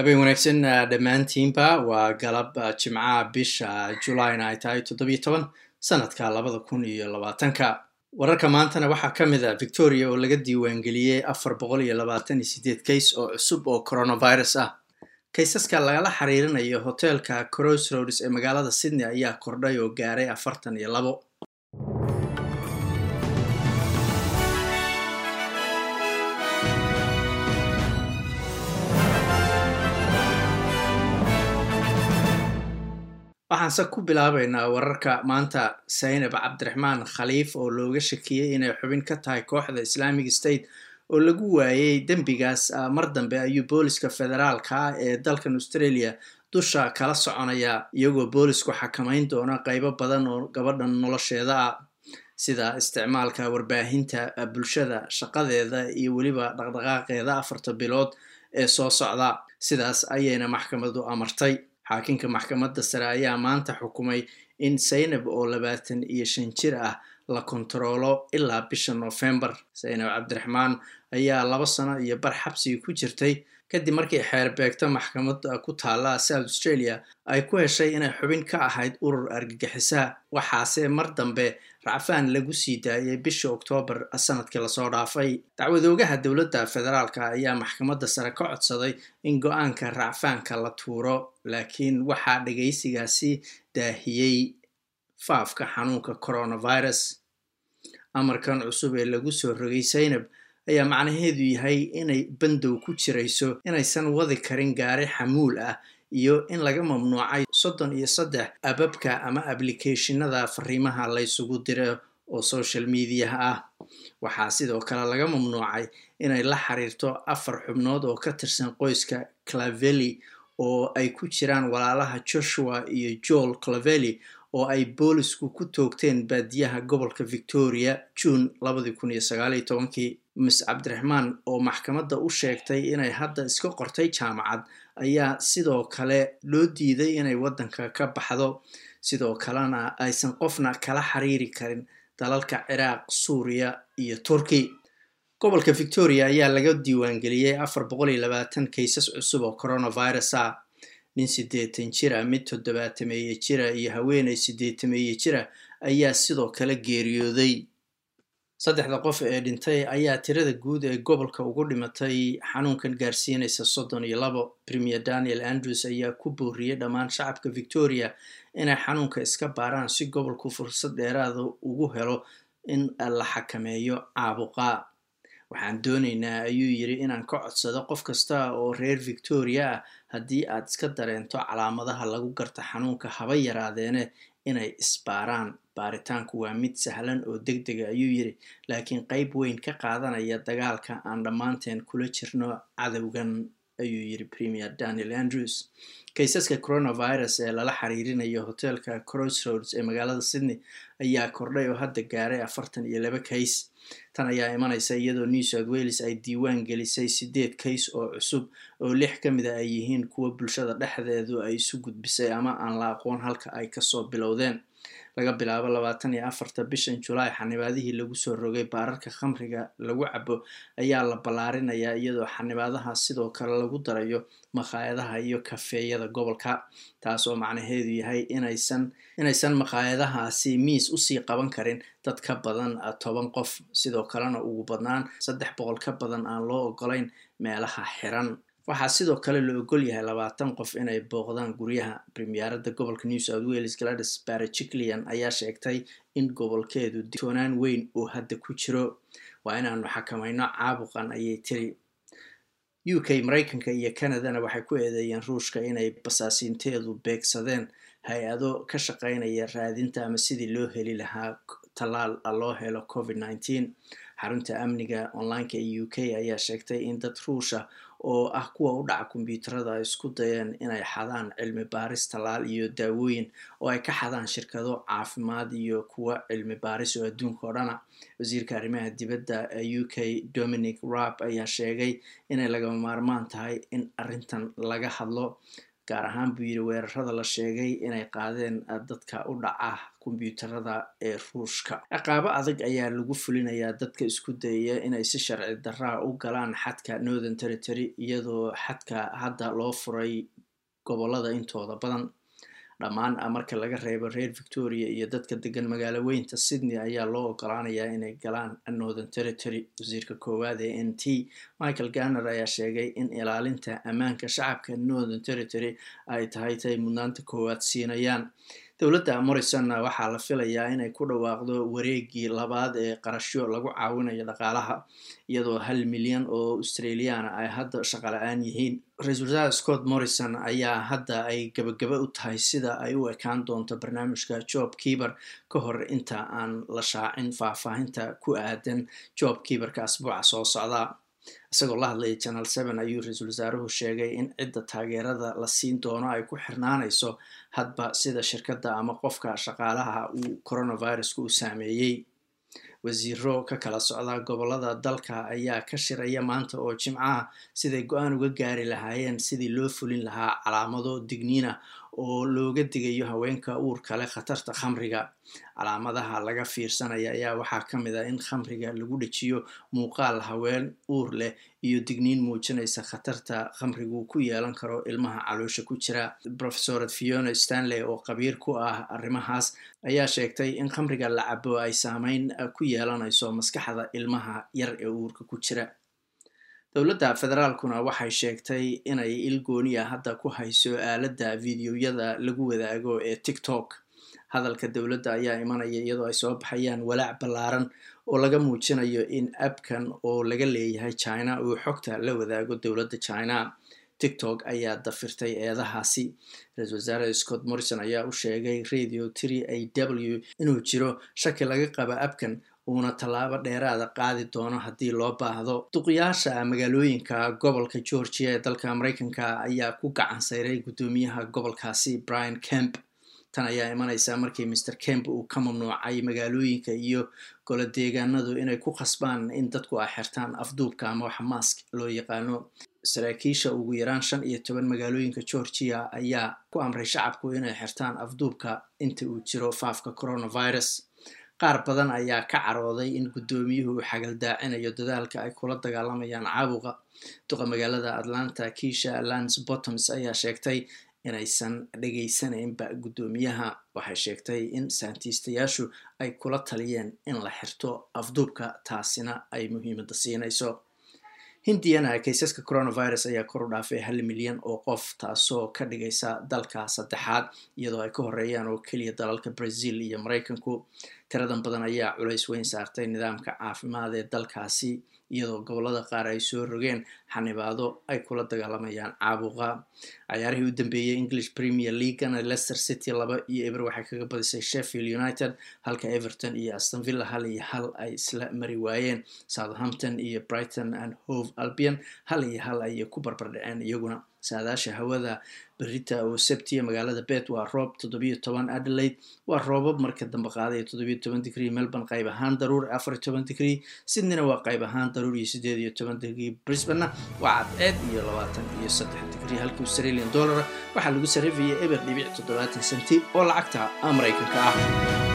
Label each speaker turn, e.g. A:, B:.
A: habeen wanaagsan dhammaantiinba waa galab jimcaha bisha julayna ay tahay toddobiyo toban sanadka labada kun iyo labaatanka wararka maantana waxaa ka mid a victoria oo laga diiwaangeliyey afar boqol iyo labaatan iyo sideed kays oo cusub oo coronavirus ah kaysaska lagala xiriirinayo hoteelka crossroads ee magaalada sydney ayaa kordhay oo gaaray afartan iyo labo waxaanse ku bilaabaynaa wararka maanta saynab cabdiraxmaan khaliif oo looga shakiyey inay xubin ka tahay kooxda islamic state oo lagu waayey dembigaas mar dambe ayuu booliska federaalka ah ee dalkan australia dusha kala soconaya iyagoo boolisku xakamayn doona qeybo badan oo gabadhan nolosheeda ah sida isticmaalka warbaahinta bulshada shaqadeeda iyo weliba dhaqdhaqaaqeeda afarta bilood ee soo socda sidaas ayayna maxkamadu amartay xaakinka maxkamadda sare ayaa maanta xukumay in saynab oo labaatan iyo shan jir ah la kontaroolo ilaa bisha noofembar saynab cabdiraxmaan ayaa laba sano iyo bar xabsiga ku jirtay kadib markii xeerbeegto maxkamad ku taala south australia ay ku heshay inay xubin ka ahayd urur argagixisaa waxaase mar dambe racfaan lagu sii daayay bishii oktoobar sanadkii lasoo dhaafay dacwadoogaha dowladda federaalka ayaa maxkamadda sare ka codsaday in go-aanka racfaanka la tuuro laakiin waxaa dhagaysigaasi daahiyey faafka xanuunka coronavirus amarkan cusub ee lagu soo rogay saynab ayaa macnaheedu yahay inay bandow ku jirayso inaysan wadi karin gaari xamuul ah iyo in laga mamnuucay soddon iyo saddex ababka ama ablicathonada fariimaha laysugu diro oo social mediaha ah waxaa sidoo kale laga mamnuucay inay la xiriirto afar xubnood oo ka tirsan qoyska claveli oo ay ku jiraan walaalaha joshua iyo joel claveli oo ay boolisku ku toogteen baadiyaha gobolka victoria june labadii kun iyo sagaaliyo tobankii miss cabdiraxmaan oo maxkamadda u sheegtay inay hadda iska qortay jaamacad ayaa sidoo kale loo diiday inay waddanka ka baxdo sidoo kalena aysan qofna kala xiriiri karin dalalka ciraaq suuriya iyo turki gobolka victoria ayaa laga diiwaangeliyey afar boqol iyo labaatan kaysas cusub oo coronavirus ah nin siddeetan jira mid toddobaatameeye jira iyo haweeney siddeetameeye jira ayaa sidoo kale geeriyooday saddexda qof ee dhintay ayaa tirada guud ee gobolka ugu dhimatay xanuunkan gaarsiinaysa soddon iyo labo premier daniel andrews ayaa ku booriyey dhammaan shacabka victoria inay xanuunka iska baaraan si gobolku fursad dheeraada ugu helo in la xakameeyo caabuqa waxaan doonaynaa ayuu yidhi inaan ka codsado qof kasta oo reer victoria ah haddii aad iska dareento calaamadaha lagu garta xanuunka haba yaraadeene inay isbaaraan baaritaanku waa mid sahlan oo deg dega ayuu yidhi laakiin qeyb weyn ka qaadanaya dagaalka aan dhammaanteen kula jirno cadowgan ayuu yidhi premier daniel andrews kaysaska coronavirus ee lala xiriirinayo hoteelka crossroads ee magaalada sydney ayaa kordhay oo hadda gaaray afartan iyo laba kays tan ayaa imanaysa iyadoo new south wales ay diiwaan gelisay sideed kays oo cusub oo lix ka mid a ay yihiin kuwa bulshada dhexdeedu ay isu gudbisay ama aan la aqoon halka ay kasoo bilowdeen laga bilaabo labaatan iyo afarta bishan julaay xanibaadihii lagu soo rogay baararka khamriga lagu cabo ayaa la ballaarinayaa iyadoo xanibaadaha sidoo kale lagu darayo makhaayadaha iyo kafeeyada gobolka taas oo macnaheedu yahay inaysan inaysan makhaayadahaasi miis usii qaban karin dad ka badan toban qof sidoo kalena ugu badnaan saddex boqol ka badan aan loo ogolayn meelaha xiran waxaa sidoo kale la ogol yahay labaatan qof inay booqdaan guryaha premierada gobolka new south wales gladys barajiclian ayaa sheegtay in gobolkeedu toonaan weyn uu hadda ku jiro waa inaanu xakamayno caabuqan ayay tiri u k maraykanka iyo canadana waxay ku eedeeyeen ruushka inay basaasiinteedu beegsadeen hay-ado ka shaqaynaya raadinta ama sidii loo heli lahaa tallaal loo helo covid nneteen xarunta amniga onlineka ee u k ayaa sheegtay in dad ruusha oo ah kuwa u dhaca kombyuutarada ay isku dayeen inay xadaan cilmi baaris tallaal iyo daawooyin oo ay ka xadaan shirkado caafimaad iyo kuwa cilmi baaris oo adduunka oo dhana wasiirka arrimaha dibadda ee u k dominic raab ayaa sheegay inay lagama maarmaan tahay in arrintan laga hadlo gaar ahaan buu yidhi weerarada la sheegay inay qaadeen dadka u dhaca kombyuutarada ee ruushka ciqaabo adag ayaa lagu fulinayaa dadka isku dayaya inay si sharci daraa u galaan xadka northern territory iyadoo xadka hadda loo furay gobolada intooda badan dhammaan marka laga reebo reer victoria iyo dadka degan magaalo weynta sydney ayaa loo ogolaanayaa inay galaan northern territory wasiirka koowaad ee n t michael ganner ayaa sheegay in ilaalinta ammaanka shacabka northern territory ay tahay tay mudnaanta koowaad siinayaan dowladda morrisonna waxaa la filayaa inay ku dhawaaqdo wareegii labaad ee qarashyo lagu caawinayo dhaqaalaha iyadoo hal milyan oo australiana ay hadda shaqala-aan yihiin ra-isul wasaare scott morrison ayaa hadda ay gabagaba u tahay sida ay u ekaan doonto barnaamijka job keeber ka hor inta aan la shaacin faahfaahinta ku aadan job keeberka asbuuca soo socda isagoo la hadlaya channel seven ayuu ra-iisul wasaaruhu sheegay in cidda taageerada la siin doono ay ku xirnaanayso hadba sida shirkadda ama qofka shaqaalaha uu coronavirusku u saameeyey wasiiro ka kala socda gobolada dalka ayaa ka shiraya maanta oo jimcaha siday go-aan uga gaari lahaayeen sidii loo fulin lahaa calaamado digniina oo looga digayo haweenka uurka leh khatarta khamriga calaamadaha laga fiirsanaya ayaa waxaa ka mid ah in khamriga lagu dhejiyo muuqaal haween uur leh iyo digniin muujinaysa khatarta khamrigu ku yeelan karo ilmaha caloosha ku jira profesored fiona stanley oo qabiir ku ah arrimahaas ayaa sheegtay in khamriga la cabo ay saameyn ku yeelanayso maskaxda ilmaha yar ee uurka ku jira dowladda federaalkuna waxay sheegtay inay ilgooniya hadda ku hayso aaladda fideoyada lagu wadaago ee tiktok hadalka dowladda ayaa imanaya iyadoo ay soo baxayaan walaac ballaaran oo laga muujinayo in abkan oo laga leeyahay china uu xogta la wadaago dowladda china tiktok ayaa dafirtay eedahaasi ra-isul wasaare scott morrison ayaa u sheegay radio three a w inuu jiro shaki laga qaba abkan uuna tallaabo dheeraada qaadi doono haddii loo baahdo duqyaasha magaalooyinka gobolka georgia ee dalka maraykanka ayaa ku gacan sayray guddoomiyaha gobolkaasi brian kemp tan ayaa imanaysa markii mr kemp uu ka mamnuucay magaalooyinka iyo golo deegaanadu inay ku khasbaan in dadku ay xirtaan afduubka ama waxa mask loo yaqaano saraakiisha ugu yaraan shan iyo toban magaalooyinka georgia ayaa ku amray shacabku inay xirtaan afduubka inta uu jiro faafka coronavirus qaar badan ayaa ka carooday in guddoomiyuhu uu xagaldaacinayo dadaalka ay kula dagaalamayaan caabuqa duqa magaalada atlanta kiisha lance bottoms ayaa sheegtay inaysan dhegaysanaynba guddoomiyaha waxay sheegtay in saantiistayaashu ay kula taliyeen in la xirto afduubka taasina ay muhiimadda siinayso hindiyana kaysaska coronavirus ayaa kor u dhaafay hal milyan oo qof taasoo ka dhigaysa dalka saddexaad iyadoo ay ka horeeyaan oo keliya dalalka brazil iyo maraykanku tiradan badan ayaa culays weyn saartay nidaamka caafimaad ee dalkaasi iyadoo gobolada qaar ay soo rogeen xanibaado ay kula dagaalamayaan caabuqa cayaarihii u dambeeyey english premier leaguana leicester city laba iyo eber waxay kaga badisay sheffield united halka everton iyo astonvilla hal iyo hal ay isla mari waayeen southampton iyo brighton and hove albion hal iyo hal ayay ku barbardhaceen iyaguna saadaasha hawada berita oo sabtiya magaalada bet waa roob toddobiyo toban adelaide waa roobab marka dambe qaadaya toddobiyo toban digrie melbourne qayb ahaan daruur afar iyo toban digrie sydneyna waa qayb ahaan daruur iyo sideed iyo toban digrie brisbanena waa cadceed iyo labaatan iyo saddex digrie halkii australian dollara waxaa lagu sarrifayay eber dhibic toddobaatan senti oo lacagta maraykanka ah